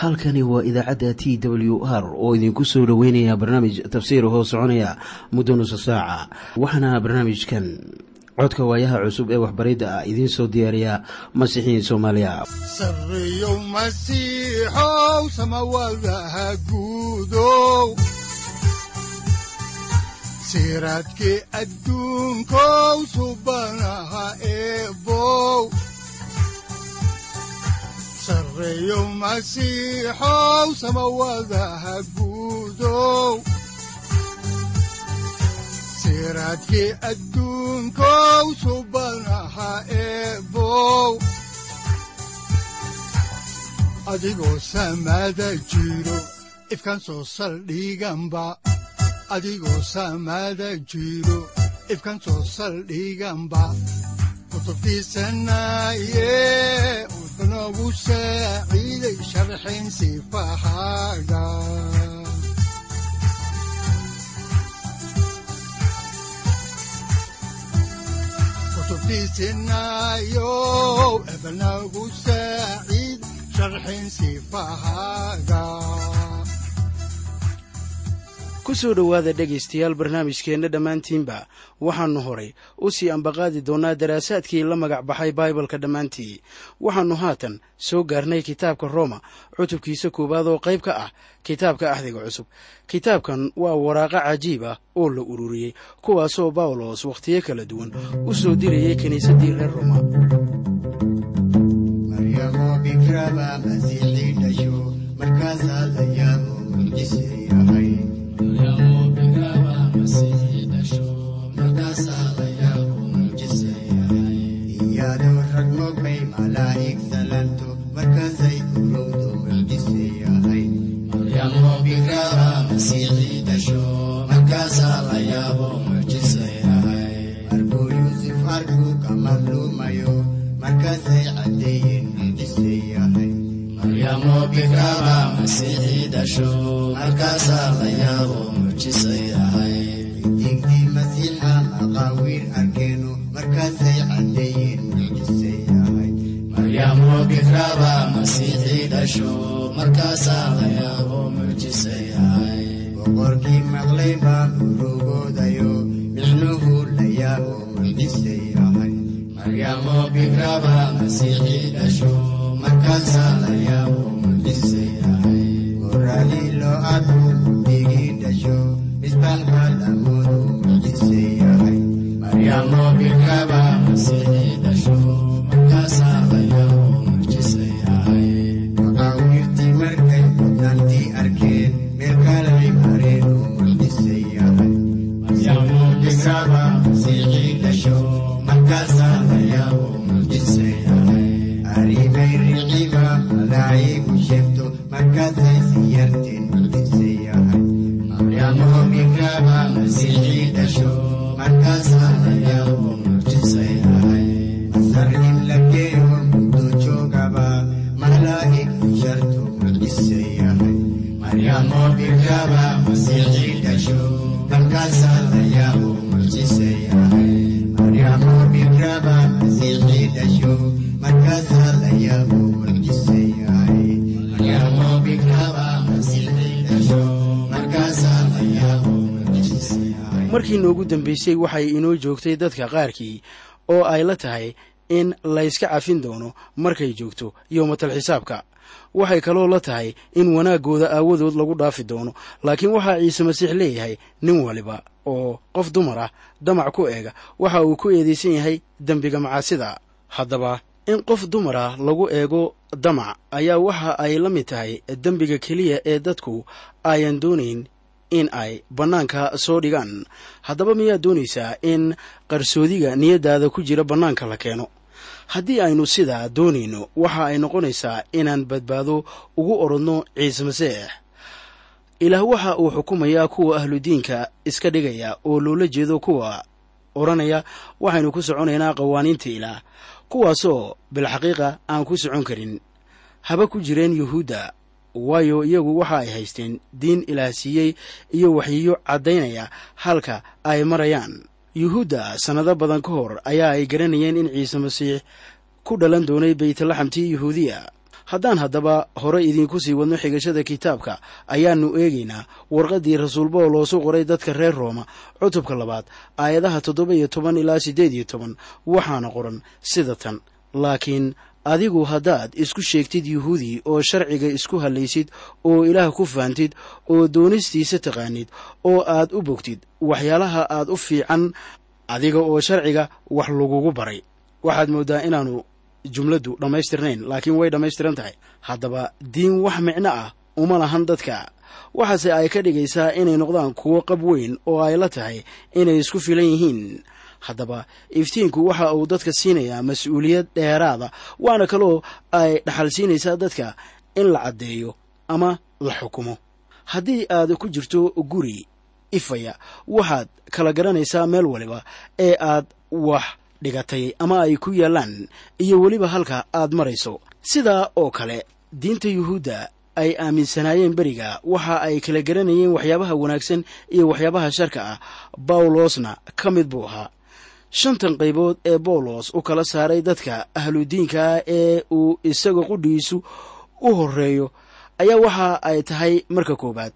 halkani waa idaacadda t w r oo idinku soo dhoweynaya barnaamij tafsiir hoo soconaya muddo nusa saaca waxaana barnaamijkan codka waayaha cusub ee waxbaridda ah idiin soo diyaariya masiixiin soomaaliya sareyow masiixow samawadaha guudow siraadkii adduunkow subanaha eebow sareyow masiixow samawadaha guudow siraadkii adduunkow subanaha eebow adigoo samada jiro ifkan soo saldhiganba adigoo samada jiro ifkan soo saldhiganba kutubtiisanaye unogu saaciiday sharxin sifahaaga kutubtiisinayo ebnagu saaciid sharxin sifahaaga ku soo dhowaada dhegaystayaal barnaamijkeenna dhammaantiinba waxaannu horay u sii ambaqaadi doonnaa daraasaadkii la magac baxay baibalka dhammaantii waxaannu haatan soo gaarnay kitaabka rooma cutubkiisa koowaad oo qayb ka ah kitaabka axdiga cusub kitaabkan waa waraaqo cajiib ah oo la ururiyey kuwaasoo bawlos wakhtiyo kala duwan u soo dirayay kiniisaddii reer roma boqorkii maqlay baa urugoodayo micnuhu la yaabo mucjise yahay maryamo bikraba masiixii dhasho markaasaa la yaabo mucjise yahay goradii loo arko digii dhasho misbaaxba lamoodu mucjise yahay maryamo bikraba masiixii dhasho markaasaa la yaabo mucjise yahay maqaawirtii markay mudnaantii arkeen meelkalay mareen oo mucjise yahay maryamo bikraba masiixii dhasho markaasaa la yaabo mucjise yahay arrimay riciba malaa'igu sheegto markaasay siyarteen mucjise yahay maryamo bikraba masiixii dhasho markaasaa la yaabo mucjise yahay masar in la geeyo muddo joogaba malaa'igtu sharto mucjise yahay maryamo bikraba masiixii dhasho markaasaa la yaabo mucjise yahay maryamo bikraba masiixii dhasho markaasaa la yaabo mucjise yahay maryamo bikraba masiixii dhasho markaasaa la yaabo mucjise yahay markii noogu dambaysay waxay inoo joogtay dadka qaarkii oo ay la tahay in layska cafin doono markay joogto yowmatal xisaabka waxay kaloo la tahay in wanaaggooda aawadood lagu dhaafi doono laakiin waxaa ciise masiix leeyahay nin waliba oo qof dumar ah damac ku eega waxa uu ku eedaysan yahay dembiga macaasida haddaba in qof dumar ah lagu eego damac ayaa waxa ay la mid tahay dembiga keliya ee dadku ayan doonayn in ay bannaanka soo dhigaan haddaba miyaad doonaysaa in qarsoodiga niyaddaada ku jira bannaanka la keeno haddii aynu sidaa doonayno waxa ay noqonaysaa inaan badbaado ugu orodno ciise masiix ilaah waxa uu xukumayaa kuwa ahludiinka iska dhigaya oo loola jeedo kuwa odhanaya waxaynu ku soconaynaa qawaaniinta ilaah kuwaasoo bilxaqiiqa aan ku socon karin haba ku jireen yuhuudda waayo iyagu waxa ay haysteen diin ilaah siiyey iyo waxyiyo caddaynaya halka ay marayaan yuhuudda sannado badan ka hor ayaa ay garanayeen in ciise masiix ku dhalan doonay beytlaxamtii yuhuudiya haddaan haddaba hore idiinku sii wadno xigashada kitaabka ayaannu eegaynaa warqaddii rasuul bawlos u qoray dadka reer rooma cutubka labaad aayadaha toddoba iyo toban ilaa siddeed iyo toban waxaana qoran sida tan laakiin adigu haddaad isku sheegtid yuhuudi oo sharciga isku hallaysid oo ilaah ku fahamtid oo doonistiisa taqaanid oo aad u bogtid waxyaalaha aad u fiican adiga oo sharciga wax lagugu baray waxaad mooddaa inaanu jumladdu dhammaystirnayn laakiin way dhammaystiran tahay haddaba diin wax micno ah uma lahan dadka waxaase ay ka dhigaysaa inay noqdaan kuwo qab weyn oo ay la tahay inay isku filan yihiin haddaba iftiinku waxa uu dadka siinayaa mas-uuliyad dheeraada waana kaloo ay dhaxal siinaysaa dadka in la caddeeyo ama la xukumo haddii aad ku jirto guri ifaya waxaad kala garanaysaa meel waliba ee aad wax dhigatay ama ay ku yaallaan iyo weliba halka aad marayso sidaa oo kale diinta yuhuudda ay aaminsanaayeen beriga waxa ay kala garanayeen waxyaabaha wanaagsan iyo waxyaabaha sharka ah bawlosna ka mid buu ahaa shantan qaybood ee bawlos u kala saaray dadka ahludiinkaa ee uu isaga qudhiisu u horeeyo ayaa waxa ay tahay marka koowaad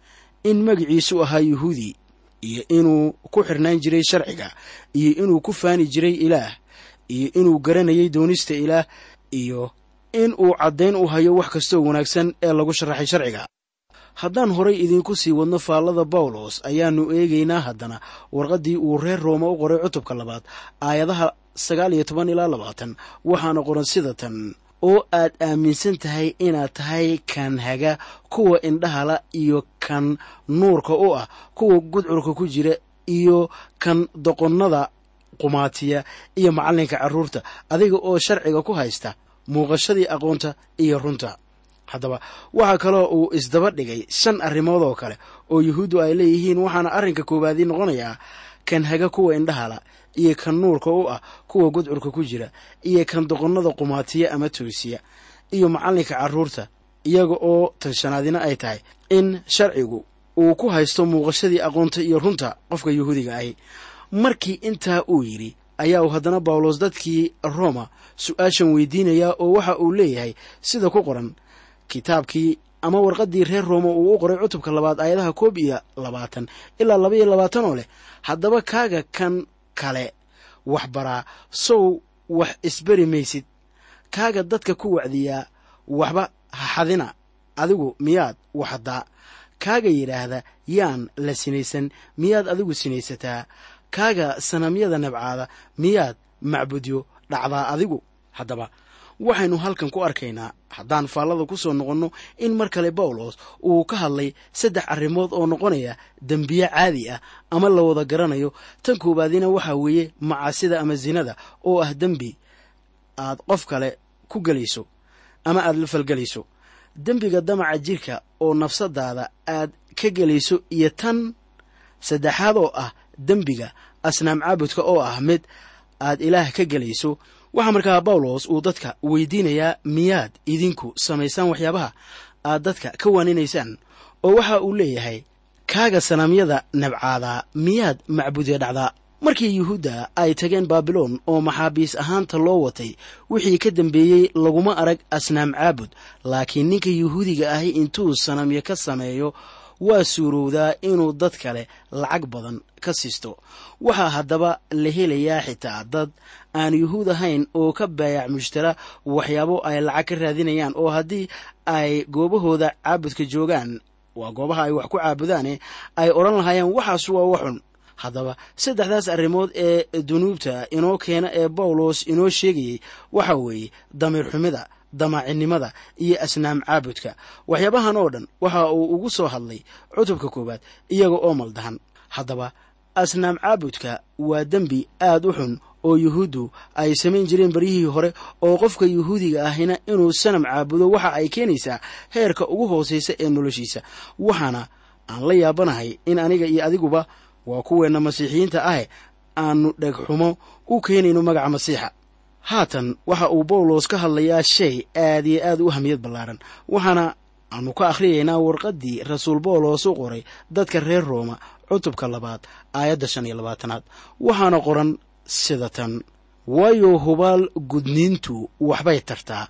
in magiciisu ahaa yuhuudi iyo inuu ku xirnaan jiray sharciga iyo inuu ku faani jiray ilaah iyo inuu garanayay doonista ilaah iyo in uu caddayn u hayo wax kastoo wanaagsan ee lagu sharaxay sharciga haddaan horay idiinku sii wadno faallada bawlos ayaannu eegaynaa haddana warqaddii uu reer rooma u qoray cutubka labaad aayadaha sagaal iyo toban ilaa labaatan waxaana qoran sida tan oo aad aaminsan tahay inaad tahay kan haga kuwa indhahala iyo kan nuurka u ah kuwa gudcurka ku jira iyo kan doqonnada qumaatiya iyo macallinka carruurta adiga oo sharciga ku haysta muuqashadii aqoonta iyo runta haddaba waxaa kaloo uu isdaba dhigay shan arrimood oo kale oo yuhuuddu ay leeyihiin waxaana arrinka koowaadii noqonayaa kan haga kuwa indhahala iyo kan nuurka u ah kuwa gudcurka ku jira iyo kan doqonnada qumaatiya ama toosiya iyo macallinka carruurta iyaga oo tan shanaadina ay tahay in sharcigu uu ku haysto muuqashadii aqoonta iyo runta qofka yuhuudiga ahi markii intaa uu yidhi ayaa uu haddana bawlos dadkii roma su-aashan weydiinayaa oo waxa uu leeyahay sida ku qoran kitaabkii ama warqaddii reer rooma uu u qoray cutubka labaad aayadaha koob iyo labaatan ilaa laba iyo labaatan oo leh haddaba kaaga kan kale wax baraa sow wax isberi maysid kaaga dadka ku wacdiyaa waxba ha xadina adigu miyaad waxdaa kaaga yidhaahda yaan la sinaysan miyaad adigu sinaysataa kaaga sanamyada nabcaada miyaad macbudyo dhacdaa adigu haddaba waxaynu halkan ku arkaynaa haddaan faallada ku soo noqonno in mar kale bawlos uu ka hadlay saddex arrimood oo noqonaya dembiye caadi ah ama la wada garanayo tan koowaadina waxaa weeye macaasida ama sinada oo ah dembi aad qof kale ku gelayso ama aad la falgelayso dembiga damaca jirka oo nafsadaada aad ka gelayso iyo tan saddexaad oo ah dembiga asnaam caabudka oo ah mid aad ilaah ka gelayso waxaa markaa bawlos uu dadka weydiinayaa miyaad idinku samaysaan waxyaabaha aad dadka ka waaninaysaan oo waxa uu leeyahay kaaga sanamyada nabcaadaa miyaad macbudya dhacdaa markii yuhuudda ay tageen baabiloon oo maxaabiis ahaanta loo watay wixii ka dambeeyey laguma arag asnaam caabud laakiin ninka yuhuudiga ahi intuu sanamyo ka sameeyo waa suurowdaa inuu dad kale lacag badan ka siisto waxaa haddaba la helayaa xitaa dad aan yuhuud ahayn oo ka baayac mushtara waxyaabo ay lacag ka raadinayaan oo haddii ay goobahooda caabudka joogaan waa goobaha ay wax ku caabudaane ay odhan lahaayeen waxaas waa waxun haddaba saddexdaas arrimood ee dunuubta inoo keena ee bawlos inoo sheegayey waxa weeye damiir xumida damaacinimada iyo asnaam caabudka waxyaabahan oo dhan waxa uu ugu soo hadlay cutubka koowaad iyaga oo maldahan haddaba asnaam caabudka waa dembi aad u xun oo yuhuuddu ay samayn jireen baryihii hore oo qofka yuhuudiga ahina inuu sanam caabudo waxa ay keenaysaa heerka ugu hoosaysa ee noloshiisa waxaana aan la yaabanahay in aniga iyo adiguba waa kuweenna masiixiyiinta ahe aanu dhegxumo u keenayno magaca masiixa haatan waxa uu bawlos ka hadlayaa shay aad iyo aad u hamiyad ballaaran waxaana aanu ka akhriyaynaa warqaddii rasuul bawlos u qoray dadka reer rooma cutubka labaad aayadda shan iyo labaatanaad waxaana qoran sida tan waayo hubaal gudniintu waxbay tartaa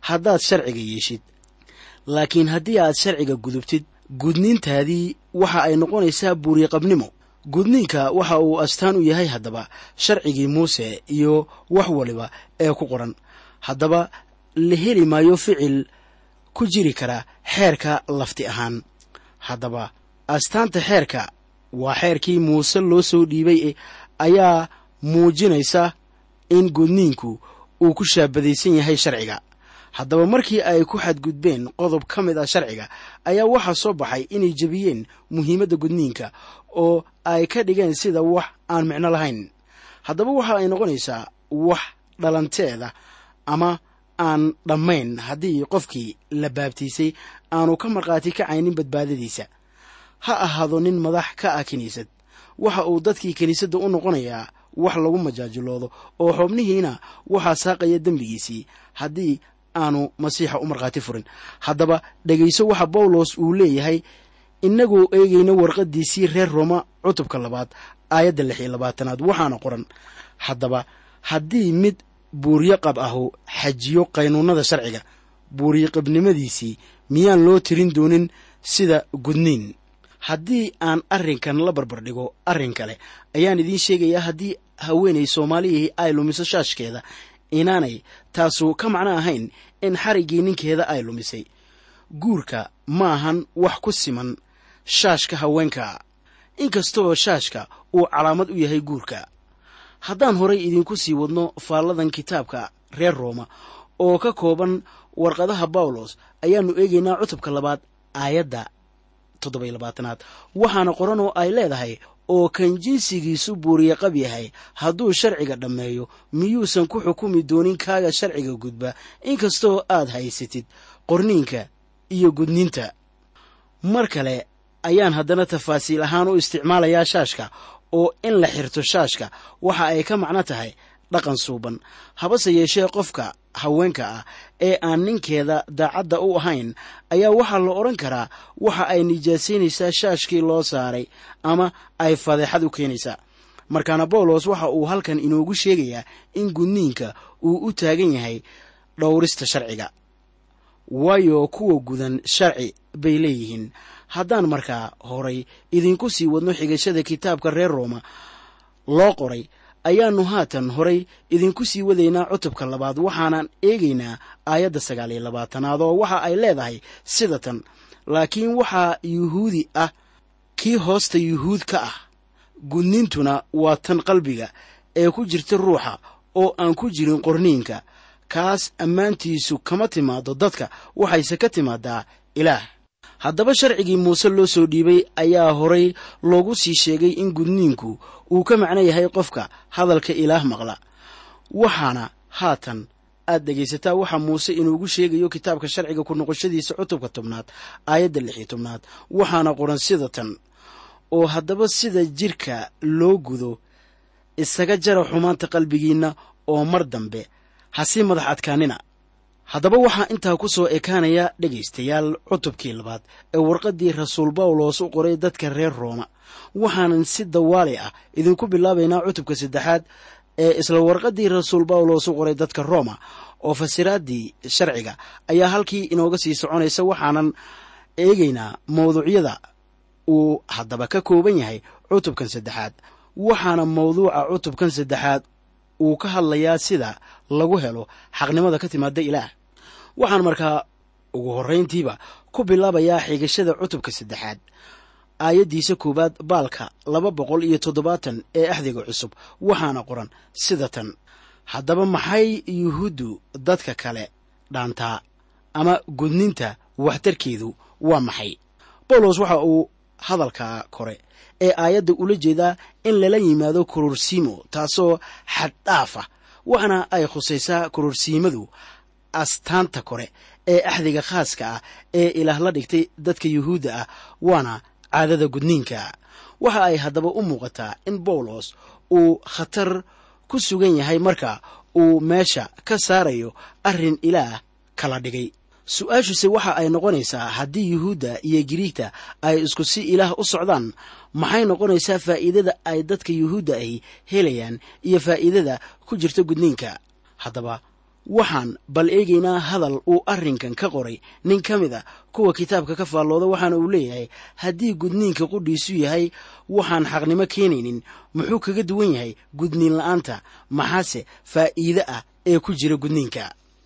haddaad sharciga yeeshid laakiin haddii aad sharciga gudubtid gudniintaadii waxa ay noqonaysaa buuriqabnimo gudniinka waxa uu astaan u yahay haddaba sharcigii muuse iyo wax waliba ee ku qoran haddaba la heli maayo ficil ku jiri kara xeerka lafti ahaan haddaba astaanta xeerka waa xeerkii muuse loo soo dhiibay ayaa muujinaysa in gudniinku uu ku shaabadaysan yahay sharciga haddaba markii ay ku xadgudbeen qodob ka mid ah sharciga ayaa waxaa soo baxay inay jebiyeen muhiimadda gudniinka oo ay ka dhigeen sida wax aan micno lahayn haddaba waxa ay noqonaysaa wax dhalanteeda ama aan dhammayn haddii qofkii la baabtiisay aanu ka markhaati kacaynin badbaadadiisa ha ahaado nin madax ka ah kiniisad waxa uu dadkii kiniisadda u noqonayaa wax lagu majaajiloodo oo xubnihiina waxaa saaqaya dembigiisii haddii aanu masiixa u markhaati furin haddaba dhegayso waxa bawlos uu leeyahay innagoo eegayna warqaddiisii reer rooma cutubka labaad aayadda lix iyo labaatanaad waxaana qoran haddaba haddii mid buuryo qab ahu xajiyo qaynuunnada sharciga buuryoqabnimadiisii miyaan loo tirin doonin sida gudniin haddii aan arrinkan la barbardhigo arrin kale ayaan idiin sheegayaa haddii haweenay soomaaliyihii ay lumiso shaashkeeda inaanay taasu ka macno ahayn in xariggii ninkeeda ay lumisay guurka ma ahan wax ku siman shaashka haweenka inkastoo shaashka uu calaamad u yahay guurka haddaan horay idinku sii wadno faalladan kitaabka reer rooma oo ka kooban warqadaha bawlos ayaannu eegaynaa cutubka labaad aayadda toddobiyo labaatanaad waxaana qoran oo ay leedahay oo kan jinsigiisu buuriye qab yahay hadduu sharciga dhammeeyo miyuusan ku xukumi doonin kaaga sharciga gudba inkastoo aad haysatid qorniinka iyo gudniinta mar kale ayaan haddana tafaasiil ahaan u isticmaalayaa shaashka oo in la xirto shaashka waxa ay ka macno tahay dhaqan suuban habase yeeshee qofka haweenka ah ee aan ninkeeda daacadda u ahayn ayaa waxaa la odhan karaa waxa ay nijaasaynaysaa shaashkii loo saaray ama ay fadeexad u keenaysaa markaana bawlos waxa uu halkan inoogu sheegayaa in gudniinka uu u taagan yahay dhowrista sharciga waayo kuwa gudan sharci bay leeyihiin haddaan markaa horay idinku sii wadno xigashada kitaabka reer rooma loo qoray ayaannu haatan horay idinku sii wadaynaa cutubka labaad waxaanan eegaynaa aayadda sagaal iyo labaatanaad oo waxa ay leedahay sida tan laakiin waxaa yuhuudi ah kii hoosta yuhuud ka ah gudniintuna waa tan qalbiga ee ku jirta ruuxa oo aan ku jirin qorniinka kaas ammaantiisu kama timaado dadka waxayse ka timaadaa ilaah haddaba sharcigii muuse loo soo dhiibay ayaa horay loogu sii sheegay in gudniinku uu ka macno yahay qofka hadalka ilaah maqla waxaana haatan aad dhegaysataa waxa muuse inuugu sheegayo kitaabka sharciga ku noqoshadiisa cutubka tobnaad aayadda lix iyo tobnaad waxaana qoran sida tan oo haddaba sida jidhka loo gudo isaga jara xumaanta qalbigiinna oo mar dambe hasii madax adkaanina haddaba waxaa intaa ku soo ekaanaya dhegaystayaal cutubkii labaad ee warqaddii rasuul bawlos u qoray dadka reer rooma waxaanan si dawaali ah idinku bilaabaynaa cutubka saddexaad ee isla warqaddii rasuul bawlos u qoray dadka rooma oo fasiraaddii sharciga ayaa halkii inooga sii soconaysa waxaanan eegaynaa mawduucyada uu haddaba ka kooban yahay cutubkan saddexaad waxaana mawduuca cutubkan saddexaad uu ka hadlayaa sida lagu helo xaqnimada ka timaada ilaah waxaan markaa ugu horrayntiiba ku bilaabayaa xigashada cutubka saddexaad aayaddiisa koowaad baalka laba boqol iyo toddobaatan ee axdiga cusub waxaana qoran sida tan haddaba maxay yuhuuddu dadka kale dhaantaa ama gudninta waxtarkeedu waa maxay bawlos waxa uu hadalka kore ee aayadda ula jeedaa in lala yimaado kororsiimo taasoo xaddhaafa waxaana ay khusaysaa kororsiimadu astaanta kore ee axdiga khaaska ah ee ilaah la dhigtay dadka yuhuudda ah waana caadada gudniinka waxa ay haddaba u muuqataa in bawlos uu khatar ku sugan yahay marka uu meesha ka saarayo arrin ilaah kala dhigay su-aashuse waxa ay noqonaysaa haddii yuhuudda iyo giriigta ay isku si ilaah u socdaan maxay noqonaysaa faa'iidada ay dadka yuhuudda ahi helayaan iyo faa'iidada ku jirta gudniinka haddaba waxaan bal eegaynaa hadal uu arrinkan ka qoray nin ka mid a kuwa kitaabka ka faallooda waxaana uu leeyahay haddii gudniinka qudhiisu yahay waxaan xaqnimo keenaynin muxuu kaga duwan yahay gudniin la'aanta maxaase faa'iide ah ee ku jira gudniinka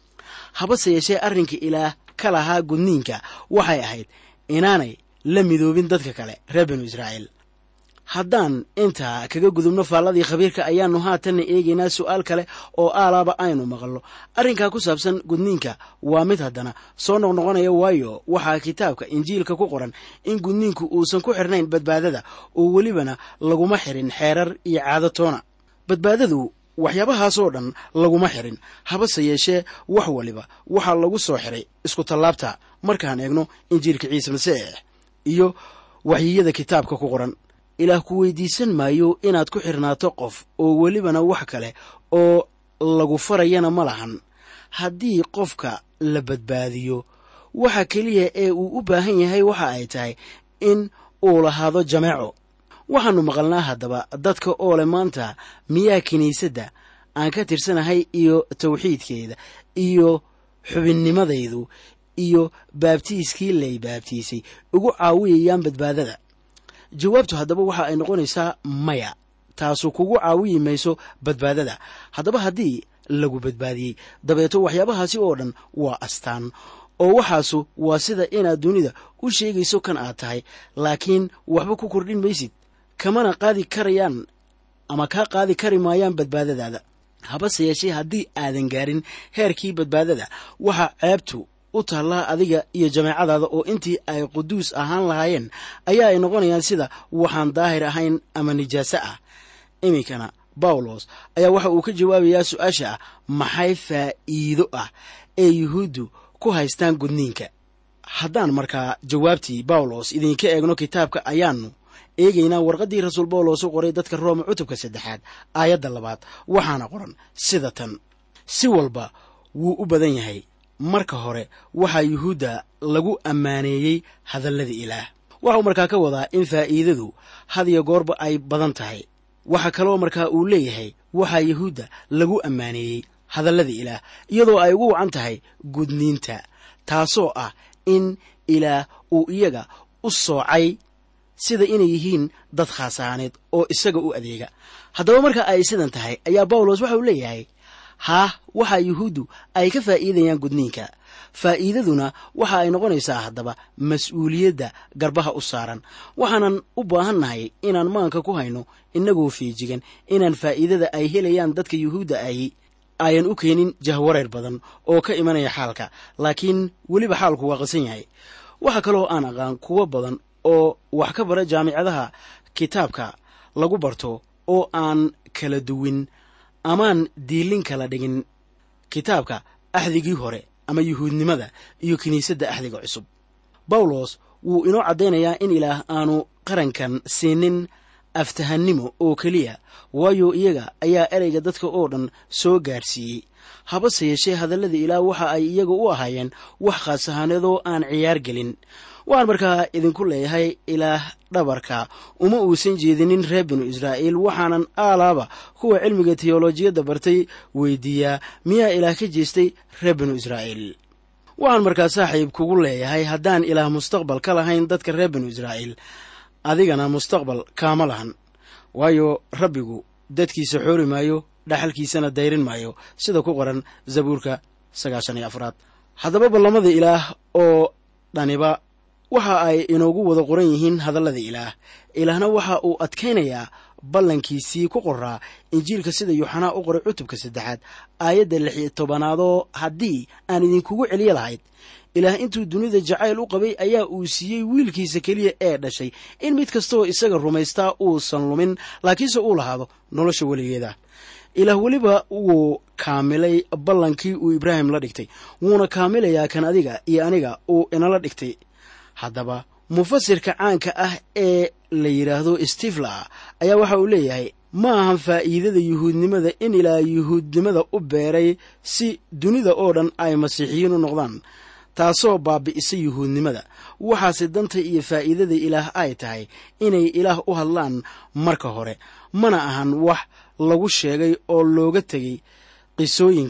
habase yeeshee arrinka ilaah ka lahaa gudniinka waxay ahayd inaanay la midoobin dadka kale reer binu israa'iil haddaan intaa kaga gudubno faalladii khabiirka ayaannu haatanna eegaynaa su'aal kale oo aalaaba aynu maqallo arrinkaa ku saabsan gudniinka waa mid haddana soo noqnoqonaya waayo waxaa kitaabka injiilka ku qoran in gudniinku uusan ku xirnayn badbaadada oo welibana laguma xirin xeerar iyo caado toona badbaadadu waxyaabahaasoo dhan laguma xirin habase yeeshee wax waliba waxaa lagu soo xiray isku tallaabta markaan eegno injiilka ciise masiix iyo waxyiyada kitaabka ku qoran ilaah ku weydiisan maayo inaad ku xirnaato qof oo welibana wax kale oo lagu farayana ma lahan haddii qofka la badbaadiyo waxa keliya ee uu u baahan yahay waxa ay tahay in uu lahaado jameeco waxaannu maqalnaa haddaba dadka oo leh maanta miyaa kiniisadda aan ka tirsanahay iyo tawxiidkeeda iyo xubinnimadaydu iyo baabtiiskii lay baabtiisay ugu caawiyayaan badbaadada jawaabtu haddaba waxa ay noqonaysaa maya taasu kugu caawiyi mayso badbaadada haddaba haddii lagu badbaadiyey dabeeto waxyaabahaasi oo dhan waa astaan oo waxaasu waa sida inaad dunida u sheegayso kan aad tahay laakiin waxba ku kordhin maysid kamana qaadi karayaan ama kaa qaadi kari maayaan badbaadadaada habase yeeshee haddii aadan gaarin heerkii badbaadada waxaa ceebtu u taallaa adiga iyo jameecadaada oo intii ay quduus ahaan lahaayeen ayaa ay noqonayaan sida waxaan daahir ahayn ama nijaaso ah iminkana bawlos ayaa waxa uu ka jawaabayaa su-aasha ah maxay faa'iido ah ee yuhuuddu ku haystaan gudniinka haddaan markaa jawaabtii bawlos idinka eegno kitaabka ayaannu eegaynaa warqaddii rasuul bawlos u qoray dadka rooma cutubka saddexaad aayadda labaad waxaana qoran sida tan si walba wuu u badan yahay marka hore waxaa yuhuudda lagu ammaaneeyey hadallada ilaah waxau markaa ka wadaa in faa'iidadu had iyo goorba ay badan tahay waxaa kaloo markaa uu leeyahay waxaa yuhuudda lagu ammaaneeyey hadallada ilaah iyadoo ay ugu wacan tahay gudniinta taasoo ah in ilaah uu iyaga u soocay sida inay yihiin dad khaas ahaaneed oo isaga u adeega haddaba marka ay sidan tahay ayaa bawlos waxa uu leeyahay haah waxaa yuhuuddu ay ka faa'iidayaan gudniinka faa'iidaduna waxa ay noqonaysaa haddaba mas-uuliyadda garbaha u saaran waxaanan u baahannahay inaan maanka ku hayno innagoo feejigan inaan faa'iidada ay helayaan dadka yuhuudda ahi ayan u keenin jahwareer badan oo ka imanaya xaalka laakiin weliba xaalku waa qasan yahay waxaa kaloo aan aqaan kuwo badan oo wax ka bara jaamicadaha kitaabka lagu barto oo aan kala duwin amaan diilin kala dhigin kitaabka axdigii hore ama yuhuudnimada iyo kiniisadda axdiga cusub bawlos wuu inoo caddaynayaa in ilaah aanu qarankan siinin aftahannimo oo keliya waayo iyaga ayaa ereyga dadka oo dhan soo gaarsiiyey habase yeeshee hadallada ilaah waxa ay iyaga u ahaayeen wax khaas ahaaneedoo aan ciyaar gelin waxaan markaa idinku leeyahay ilaah dhabarka uma uusan jeedinin reer binu israa'iil waxaanan aalaaba kuwa cilmiga teyolojiyadda bartay weydiiyaa miyaa ilaah ka jeestay reer binu israa'iil waxaan markaa saaxiib kugu leeyahay haddaan ilaah mustaqbal ka lahayn dadka reer binu israa'iil adigana mustaqbal kaama lahan waayo rabbigu dadkiisa xoori maayo dhaxalkiisana dayrin maayo sida ku qoran zabuurka sagaashan iyo afraad haddaba ballamada ilaah oo dhaniba waxa ay inoogu wada qoran yihiin hadallada ilaah ilaahna waxa uu adkaynayaa ballankiisii ku qoraa injiilka sida yuuxanaa u qoray cutubka saddexaad aayadda lix iyo tobanaadoo haddii aan idinkugu celiyo lahayd ilaah intuu dunida jacayl u qabay ayaa uu siiyey wiilkiisa keliya ee dhashay in mid kastaoo isaga rumaystaa uusan lumin laakiinse uu lahaado nolosha weligeeda ilaah weliba wuu kaamilay ballankii uu ibraahim la dhigtay wuuna kaamilayaa kan adiga iyo aniga uu inala dhigtay haddaba mufasirka caanka ah ee la yidhaahdo stifla ayaa waxa uu leeyahay ma ahan faa'iidada yuhuudnimada in ilaa yuhuudnimada u beeray si dunida oo dhan ay masiixiyiin u noqdaan taasoo baabi'isa yuhuudnimada waxaase danta iyo faa'iidada ilaah ay tahay inay ilaah u hadlaan marka hore mana ahan wax lagu sheegay oo looga tegay qisooyinka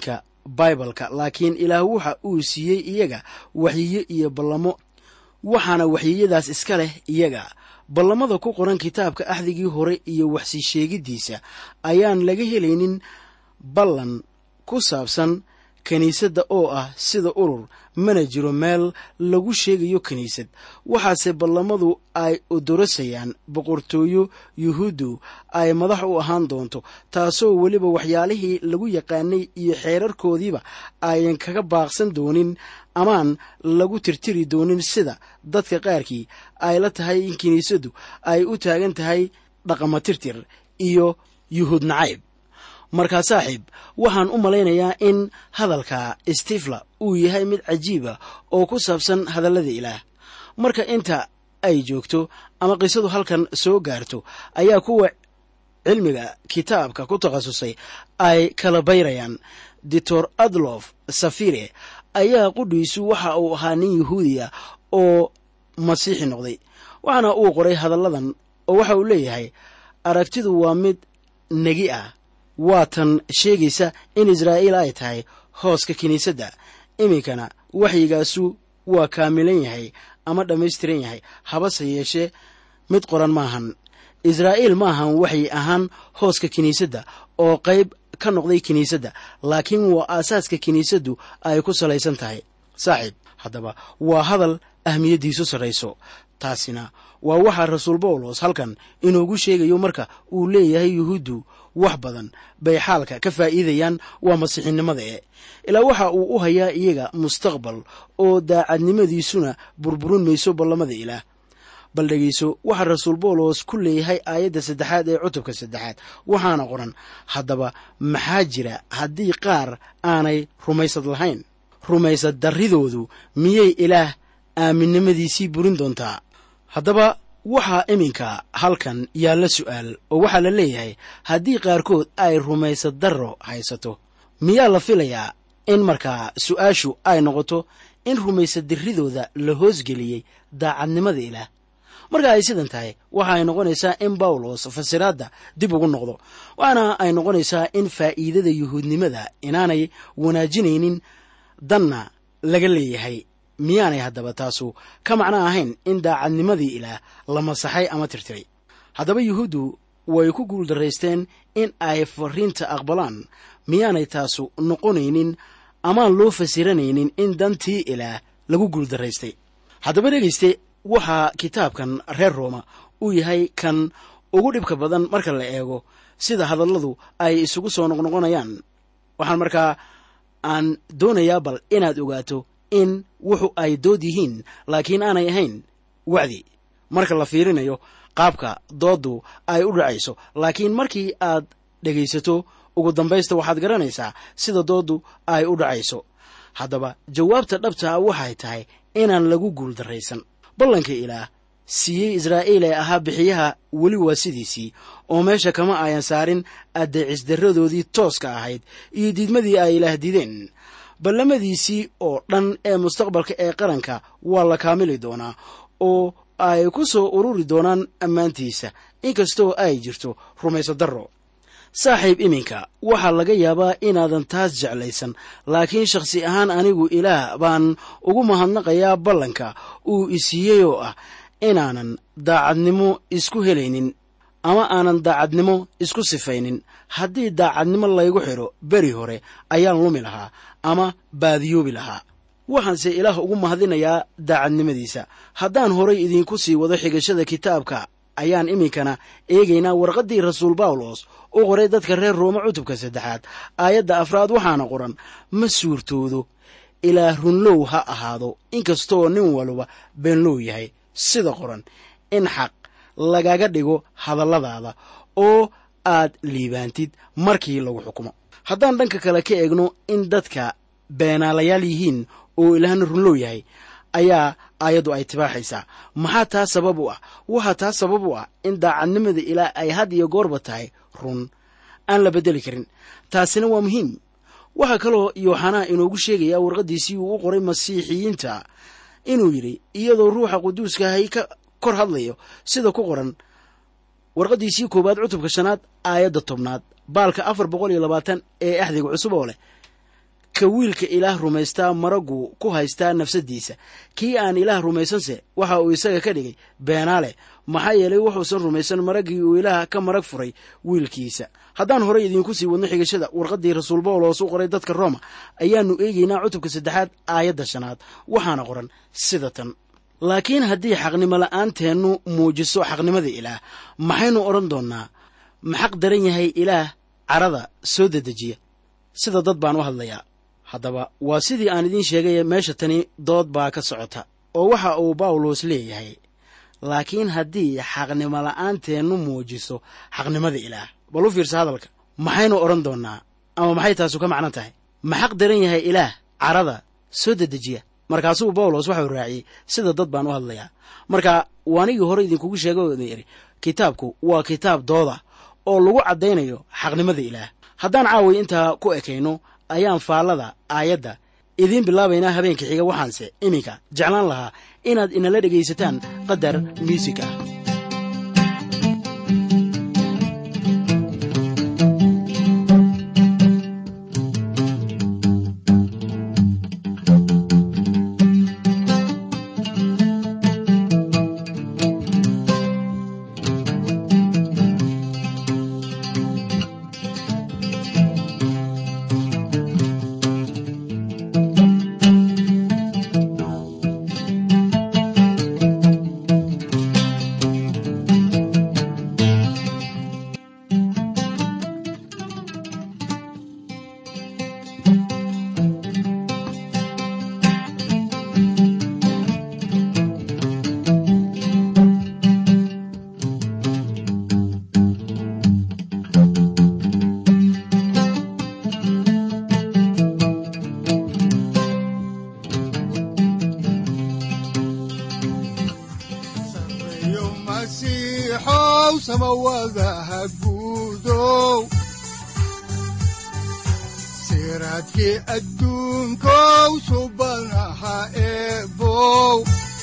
baibalka laakiin ilaah waxa uu siiyey iyaga waxyiyo iyo ballamo waxaana waxyiyadaas iska leh iyaga ballamada ku qoran kitaabka axdigii hore iyo waxsii sheegiddiisa ayaan laga helaynin ballan ku saabsan kiniisadda oo ah sida urur mana jiro meel lagu sheegayo kiniisad waxaase ballamadu ay odorosayaan boqortooyo yuhuuddu ay madax u ahaan doonto taasoo weliba waxyaalihii lagu yaqaanay iyo xeerarkoodiiba ayan kaga baaqsan doonin amaan lagu tirtiri doonin sida dadka qaarkii ay la tahay in kiniisaddu ay u taagan tahay dhaqama tirtir iyo yuhuud nacayb markaa saaxiib waxaan u malaynayaa in hadalka stifla uu yahay mid cajiiba oo ku saabsan hadallada ilaah marka inta ay joogto ama qisadu halkan soo gaarto ayaa kuwa cilmiga kitaabka ku takhasusay ay kala bayrayaan doctor adlof safire ayaa qudhiisu waxa uu ahaa nin yahuudiya oo masiixi noqday waxaana uu qoray hadalladan oo waxa uu leeyahay aragtidu waa mid negi ah waa tan sheegaysa in israa'iil ay tahay hooska kiniisadda iminkana waxyigaasu waa kaamilan yahay ama dhammaystiran yahay habase yeeshee mid qoran maahan israa'iil maahan waxay ahaan hooska kiniisadda oo qayb ka noqday kiniisadda laakiin waa aasaaska kiniisaddu ay ku salaysan tahay saaxiib haddaba waa hadal ahmiyaddiisu sarrayso taasina waa waxaa rasuul bawlos halkan inoogu sheegayo marka uu leeyahay yuhuuddu wax badan bay xaalka ka faa'iidayaan waa masiixinimada e ilaa waxa uu u hayaa iyaga mustaqbal oo daacadnimadiisuna burburin mayso ballamada ilaah bal dhegeyso waxaa rasuul bawlos ku leeyahay aayadda saddexaad ee cutubka saddexaad waxaana qoran haddaba maxaa jira haddii qaar aanay rumaysad lahayn rumaysad darridoodu miyay ilaah aaminnimadiisii burin doontaa haddaba waxaa iminka halkan yaalla su'aal oo waxaa la leeyahay haddii qaarkood ay rumaysad darro haysato miyaa la filayaa in markaa su'aashu ay noqoto in rumaysad dirridooda la hoosgeliyey daacadnimada ilaah marka ay sidan tahay waxa ay noqonaysaa in bawlos fasiraadda dib ugu noqdo waxaana ay noqonaysaa in faa'iidada yuhuudnimada inaanay wanaajinaynin danna laga leeyahay miyaanay haddaba taasu ka macno ahayn in daacadnimadii ilaah la masaxay ama tirtiray haddaba yuhuuddu way ku guuldaraysteen in ay fariinta aqbalaan miyaanay taasu noqonaynin amaan loo fasiranaynin in dantii ilaah lagu guuldaraystay haddaba dhegayste waxaa kitaabkan reer rooma uu yahay kan ugu dhibka badan marka la eego sida hadalladu ay isugu soo noqnoqonayaan waxaan markaa aan doonayaa bal inaad ogaato in wuxu ay dood yihiin laakiin aanay ahayn wacdi marka la fiirinayo qaabka dooddu ay u dhacayso laakiin markii aad dhegaysato ugu dambaysta waxaad garanaysaa sida dooddu ay u dhacayso haddaba jawaabta dhabtaa waxay tahay inaan lagu guuldarraysan ballanka ilaah siiyey israa'iil ee ahaa bixiyaha weli waa sidiisii oo meesha kama ayan saarin addeecisdarradoodii tooska ahayd iyo diidmadii ay ilaah dideen ballamadiisii oo dhan ee mustaqbalka ee qaranka waa la kaamili doonaa oo ay ku soo ururi doonaan ammaantiisa inkastoo ay jirto rumayso darro saaxiib iminka waxaa laga yaabaa inaadan taas jeclaysan laakiin shakhsi ahaan anigu ilaah baan ugu mahadnaqayaa ballanka uu isiiyey oo ah inaanan daacadnimo isku helaynin ama aanan daacadnimo isku sifaynin haddii daacadnimo laygu xidho beri hore ayaan lumi lahaa ama baadiyoobi lahaa waxaanse ilaah ugu mahadinayaa daacadnimadiisa haddaan horay idiinku sii wado xigashada kitaabka ayaan iminkana eegaynaa warqaddii rasuul bawlos u qoray dadka reer roome cutubka saddexaad aayadda afraad waxaana qoran ma suurtoodo ilaa runlow ha ahaado inkastoo nin walba beenlow yahay sida qoran in xaq lagaga dhigo hadalladaada oo aad liibaantid markii lagu xukumo haddaan dhanka kale ka eegno in dadka beenaalayaal yihiin oo ilaahna runlow yahay ayaa aayaddu ay tibaaxaysaa maxaa taa sabab u ah waxaa taa sabab u ah in daacadnimada ilaah ay had iyo goorba tahay run aan la beddeli karin taasina waa muhiim waxaa kaloo yooxanaa inoogu sheegayaa warqaddiisii uu u qoray masiixiyiinta inuu yidhi iyadoo ruuxa quduuska hay ka kor hadlayo sida ku qoran warqaddiisii koowaad cutubka shanaad aayadda tobnaad baalka afar boqol iyo labaatan ee axdiga cusub oo leh ka wiilka ilaah rumaystaa maraggu ku haystaa nafsaddiisa kii aan ilaah rumaysanse waxa uu isaga ka dhigay beenaale maxaa yeelay wuxuusan rumaysan maraggii uu ilaah ka marag furay wiilkiisa haddaan horey idiinku sii wadno xigashada warqaddii rasuul bawlos u qoray dadka rooma ayaannu eegaynaa cutubka saddexaad aayadda shanaad waxaana qoran sida tan laakiin haddii xaqnimo la'aanteennu muujiso xaqnimada ilaah maxaynu odhan doonnaa ma xaq daran yahay ilaah carada soo dedejiya sida dad baan u hadlayaa haddaba waa sidii aan idiin sheegay meesha tani dood baa ka socota oo waxa uu bawlos leeyahay laakiin haddii xaqnimo la'aanteennu muujiso xaqnimada ilaah bal u fiirsa hadalka maxaynu odhan doonnaa ama maxay taasu ka macno tahay ma xaq daran yahay ilaah carada soo dedejiya markaasuu bawlos waxau raaciyey sida dad baan u hadlayaa marka waanigii hore idinkugu sheegay idhi kitaabku waa kitaab dooda oo lagu caddaynayo xaqnimada ilaah haddaan caaway intaa ku ekayno ayaan faallada aayadda idiin bilaabaynaa habeenka xiga waxaanse iminka jeclaan lahaa inaad inala dhegaysataan qadar miusig ah sareeyo masiixow samawadaha guudow siraadkii adduunkow subanaha eebow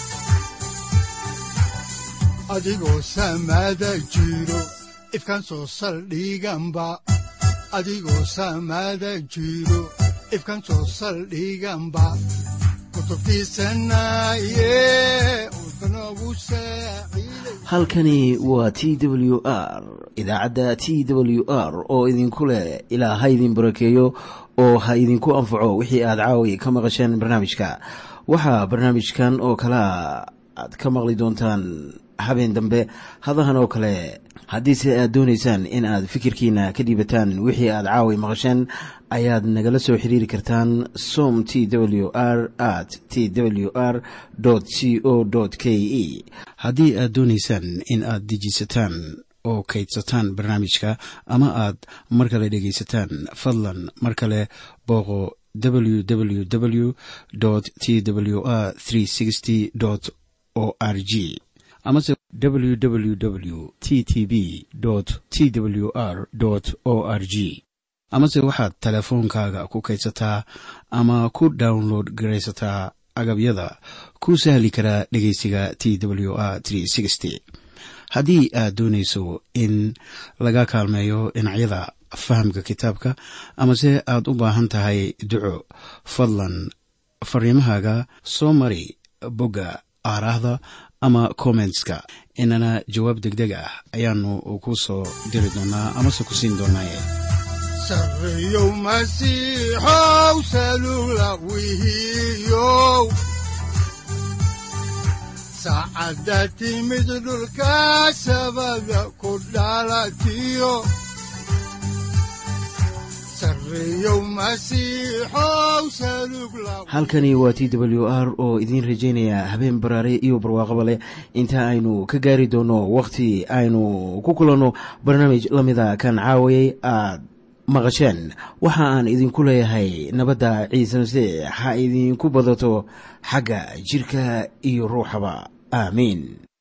adigoo samada jiro ifkan soo saldhiganba adigoo samada jiro ifkan soo saldhiganba kutubtiisanaye udbanogu saaciiday halkani waa t w r idaacadda t w r oo idinku leh ilaa ha idin barakeeyo oo ha idinku anfaco wixii aad caawi ka maqasheen barnaamijka waxaa barnaamijkan oo kalea aad ka maqli doontaan habeen dambe hadahan oo kale haddiise aad doonaysaan in aad fikirkiina ka dhiibataan wixii aad caawi maqasheen ayaad nagala soo xiriiri kartaan som t w r at t w r c o k e haddii aad doonaysaan in aad dejisataan oo kaydsataan barnaamijka ama aad mar kale dhegaysataan fadlan mar kale booqo www t w r o r g amase www t t b t w r o r g amase waxaad teleefoonkaaga ku kaydsataa ama ku download garaysataa agabyada ku sahli karaa dhegeysiga t w r haddii aad doonayso in laga kaalmeeyo dhinacyada fahamka kitaabka amase aad u baahan tahay duco fadlan fariimahaaga soo mari bogga aaraahda ama kommentska inana jawaab degdeg ah ayaanu ku soo diri doonaa amase ku siin doonaaye sareeyow masiixow salugla wihiyow saacadda timid dhulka sabada ku dhalatiyo sareeyow masiixow salugla halkani waa t w r oo idiin rajaynaya habeen baraare iyo barwaaqaba leh inta aynu ka gaari doono wakhti aynu ku kulanno barnaamij la mida kan caawayay aad maqasheen waxa aan idinku leeyahay nabadda ciise masiix ha idinku badato xagga jidhka iyo ruuxaba aamiin